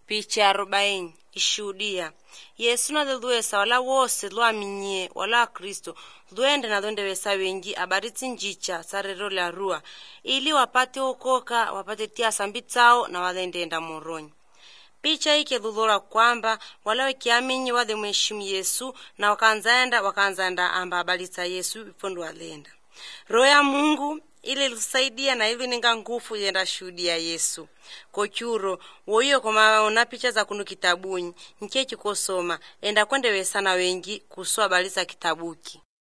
picha arobaini ishuhudia yesu nalilwesa wala wose lwaminye wala wakristo lwende nalondewesa wengi abaritsi njicha sarero lya rua ili wapate okoka wapate tia sambi tsao na walendenda moronyi picha ike lulora kwamba wala wekiaminyi wale mheshimu yesu na wakanzaenda wakanzaenda amba abalitsa yesu ipondo walenda roho ya mungu ili lusaidia na ili ninga ngufu yenda shuhudia yesu kochuro woiyo komaona picha za kunu kitabunyi nke chikosoma enda kwendewesana wengi kuswa balitsa kitabuki